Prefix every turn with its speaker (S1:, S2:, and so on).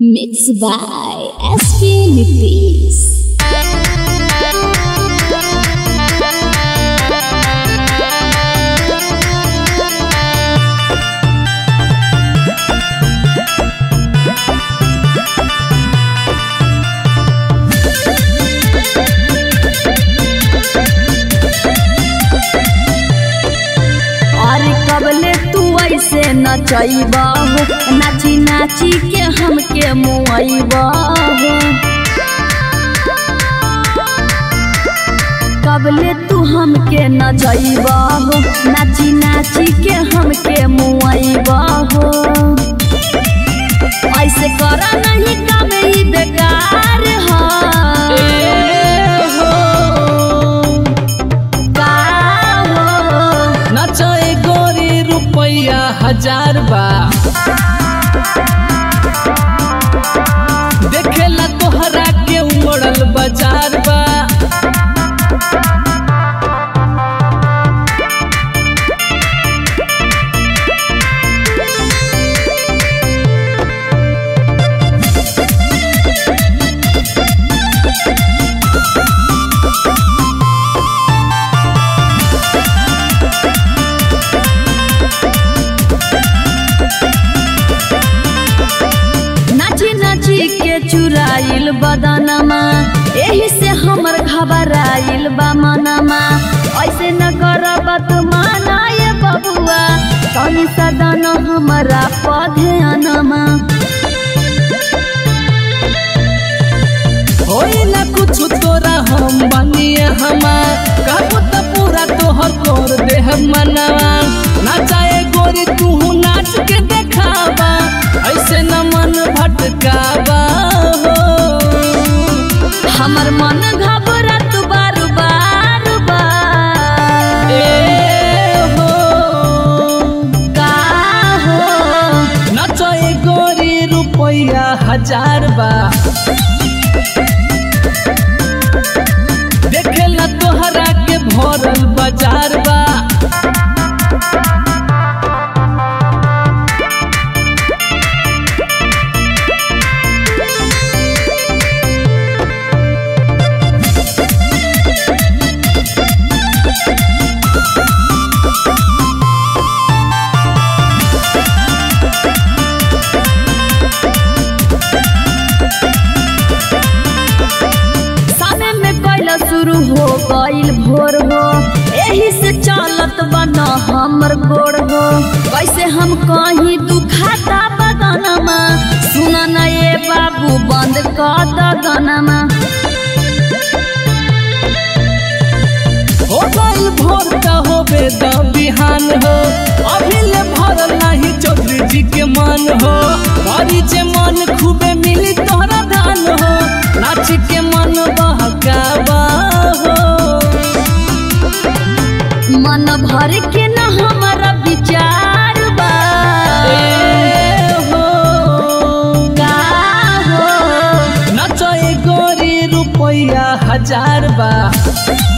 S1: Mixed by SP Nitish.
S2: अरे कबले तू ऐसे नचैबा हो नाची नाची के हमके मुआइबा हो कबले तू हमके नचैबा हो नाची नाची के हमके मुआइबा हो ऐसे करा नहीं काम ही बेकार है का हो
S3: नचाए गोरी रुपैया हजार बा देखेला तोहरा के उमड़ल बाजार बा
S2: नाची नाची के चुराइल बदनमा एही से हमर घबराइल बा मनमा ऐसे न करब तू माना ये बबुआ तनी सदन हमरा पधे अनमा
S3: होई ना कुछ तोरा हम बनिए हमार कहबो त पूरा तोहर तोर देह मनवा नचाए गोरी तू नाच के देखावा ऐसे न मन भटकावा हो
S2: हमर मन घबरत बार बार बार
S3: ए हो
S2: का हो
S3: नचए गोरी रुपैया हजार बा देखेला तोहरा के भरल बाजार बा
S2: सामे में कैला शुरू हो गईल भोर हो एही से चलत बना हमर गोड़ हो कैसे हम कहीं दुखाता बदनमा सुन न ये बाबू बंद कर दगनमा
S3: हो गइल भोर का होबे द बिहान हो अभी ले भरल नाही चौधरी जी के मन हो भरी जे मन खूबे मिली तोहरा धान हो नाच के मन बहकावा हो
S2: मन भर के न हमारा विचार बा
S3: ए हो
S2: का हो
S3: नचए गोरी रुपैया हजार बा